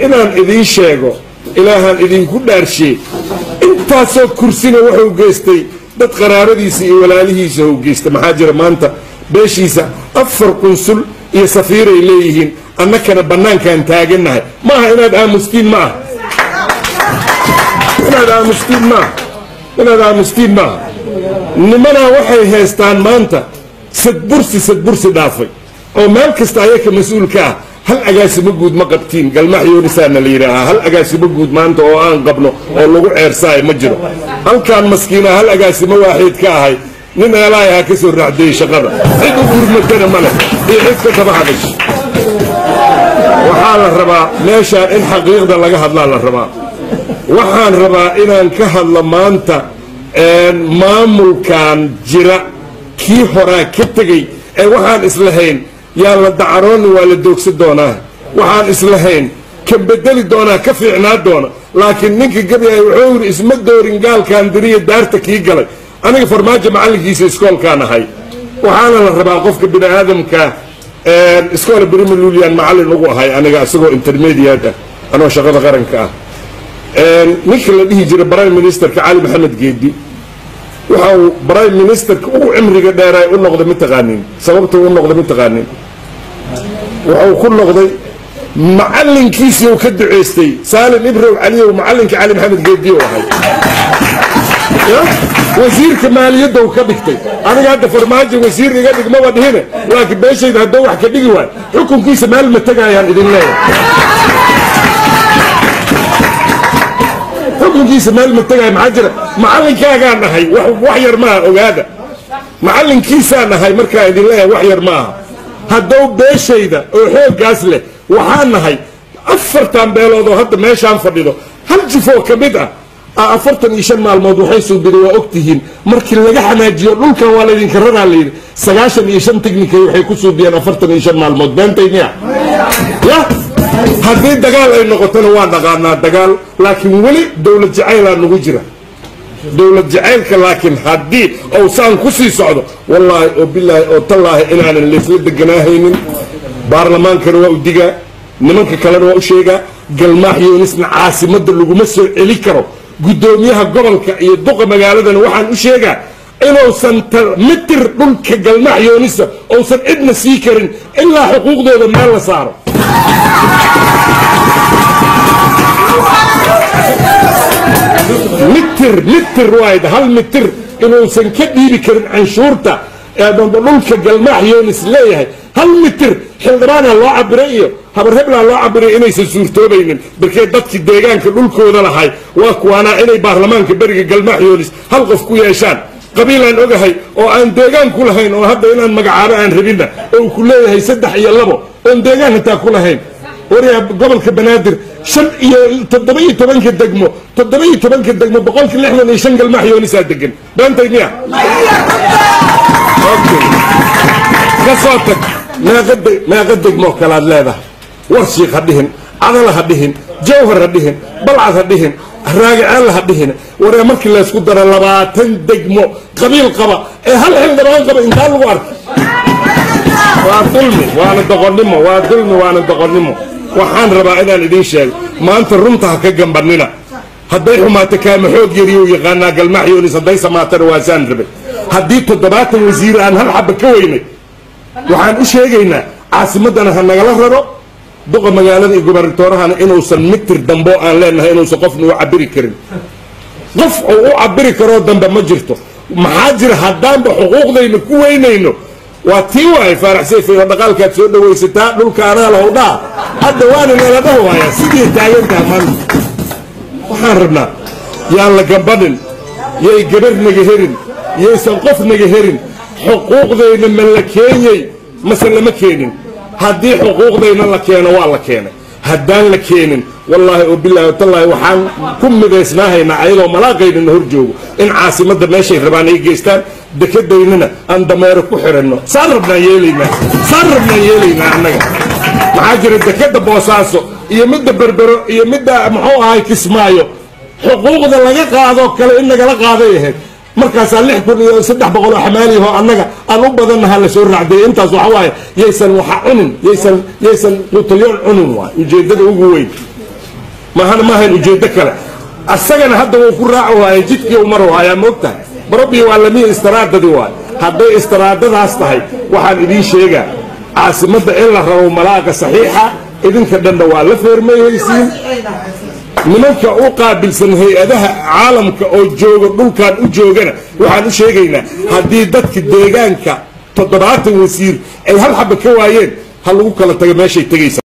inaan idiin sheego ilaahaan idinku dhaarshe intaasoo kursina wuxuu geystay dad qaraabadiisa iyo walaalihiisa hou geystay maxaa jira maanta beeshiisa afar qunsul iyo safiiray leeyihiin annakana bannaankaan taagannahay maaha inaad aamustiin ma aha inaad aamustiin maaha inaad aamustiin maaha nimanaa waxay haystaan maanta sadbursi sadbursi dhaafay oo meel kasta ayaka mas-uulka ah hal agaasimo guud ma qabtiin galmax yoonisaana la yidhaahaa hal agaasimo guud maanta oo aan qabno oo lagu ceersaayo ma jiro halkaan maskiina hal agaasimo waaxiid ka ahay nin eelaay ahaa ka soo raacdiyey shaqada cid u gurmatana ma leh iyo cid ka daba hadash waxaa la rabaa meeshaan in xaqiiqda laga hadlaa la rabaa waxaan rabaa inaan ka hadlo maanta maamulkan jira kii horaa ka tegey ee waxaan islahayn yaan la dacaroonni waa la doogsan doonaa waxaan islahayn ka bedeli doonaa ka fiicnaa doona laakiin ninka gabyay wuxuu yidhi isma doorin gaalkan diriya daarta kii galay aniga farmaajo macallinkiisa iskoolkaan ahay waxaana la rabaa qofka bini aadamka iskoola brimalulian macallin ugu ahay aniga isagoo intermediate ah anoo shaqada qaranka ah ninka la dhihi jira prime ministerka cali maxamed geedi waxa uu prime ministerka ugu cimriga dheeraay u noqday mataqaanin sababta u noqday mataqaanin wuxuu ku noqday macallinkiisii uu ka duceystay saalim ibrow caliyow macallinka cali maxamed geedi u ahay wasiirka maaliyadda uu ka dhigtay aniga hadda farmaajo wasiir iga dhigmaba dhihine laakiin beeshayda hadduu wax ka dhigi waay xukunkiisa meel ma tegayaan idin leeyahay xukunkiisa meel ma tegaya maxaa jira macallinkaagaan ahay wax yar maaha ogaada macallinkiisaan ahay markaa idin leeyahay wax yar maaha haddou beeshayda oo xooggaas leh waxaan nahay afartan beelood oo hadda meeshaan fadhido hal jifoo ka mid ah afartan iyo shan maalmood waxay suubida waa og tihiin markii laga xanaajiyo dhulkan waa laydinka raraa layidhi sagaashan iyo shan technikay waxay ku suubiyeen afartan iyo shan maalmood beentay miya ya haddii dagaal ay noqotona waa dhaqaanaa dagaal laakiin weli dowlad jacaylaa nagu jira dowlad jacaylka laakiin haddii owsaan ku sii socdo wallaahi oo bilaahi oo tallaahi inaanan laysla deganaahaynin baarlamaankana waa u digaa nimanka kalena waa u sheegaa galmaax yoonisna caasimadda laguma soo celi karo guddoomiyaha gobolka iyo duqa magaaladana waxaan u sheegaa inuusan mitir dhulka galmaax yoonisa uusan cidna sii karin ilaa xuquuqdooda meel la saaro mitir mitir waayda hal mitir inuusan ka dhiibi karin canshuurta eedamba dhulka galmaax yoonis leeyahay hal mitir xildhibaana loo cabiray iyo habarheblaa loo cabiray inaysan suurtoobaynin barkee dadkii deegaanka dhulkooda lahay waa kuwaanaa inay baarlamaanka beriga galmaax yoonis hal qof ku yeeshaan qabiilaan ogahay oo aan deegaan ku lahayn oo hadda inaan magacaabo aan rabinna oo ku leeyahay saddex iyo labo oon deegaan hataa ku lahayn waryaa gobolka banaadir shan iyo toddoba iyo tobanka degmo toddoba iyo tobanka degmo boqolkii lixdan iyo shan galmaax yoonisaa degan beentay miya ka soo tag meeqa degmoo kalaad leedahay warshiik ha dhihin cadala ha dhihin jawhar ha dhihin balcad ha dhihin raagiceel ha dhihin waree markii laysku daro labaatan degmo qabiil qaba ee hal xildhibaan qaba intaa lagu arkay waa dulmi waana doqonnimo waa dulmi waana doqonnimo waxaan rabaa inaan idiin sheego maanta runta ha ka gambanina hadday xumaato kaama xoog yariyuu yaqaanaa galmaax yoonis hadday samaatana waasaan rabay haddii toddobaatan wasiir aan hal xaba ka weynay waxaan u sheegaynaa caasimaddana ha nagala raro duqa magaalada iyo gobarnatoorahana inuusan mitir dambo aan leenahay inuusan qofna u cabiri karin qof uu u cabiri karoo dambe ma jirto maxaa jira haddaanba xuquuqdayna ku weynayno waa tii waay faarax sayfay oo dhaqaalkaad soo dhawaysataa dhulka anaa lahow dhaa hadda waana nala dhaho waayaa sidii taagantaha maanta waxaan rabnaa yaan la gambanin yay gabar naga herin yaysan qof naga herin xuquuqdayna ma la keenyey mase lama keenin haddii xuquuqdayna la keeno waa la keenay haddaan la keenin wallaahi oo bilaahi watallaahi waxaan ku midaysnaahaynaa ayadoo malaaqaynana hor joogo in caasimadda meeshay rabaan ay geystaan dekadaynana aan dameero ku xiranno saan rabnaan yeelaynaa saan rabnaan yeelaynaa annaga maxaa jira dekada boosaaso iyo midda berbero iyo midda muxuu ahay kismaayo xuquuqda laga qaadoo kale in nagala qaaday ahayd markaasaa lix kun iyo saddex boqol oo xamaaliyaho annaga aan u badannaha la soo raacday intaas waxa waaye yaysan waxa cunin yaysan yaysan qutalyoon cunin waay ujeeddada ugu weyn mahana maahayn ujeeddo kale asagana hadda wuu ku raaci waaya jidkii u mari waayaa moogtahay barabbi waa lamiya istaraadadii waay hadday istaraadadaas tahay waxaan idiin sheegaa caasimadda in la rabo malaaqa saxiixa idinka dhanna waa la feermayhaysiin nimanka u qaabilsan hay-adaha caalamka oo jooga dhulkan u joogana waxaan u sheegaynaa haddii dadka deegaanka toddobaatan wasiir ay hal xaba ka waayeen ha lagu kala tago meeshay tegaysa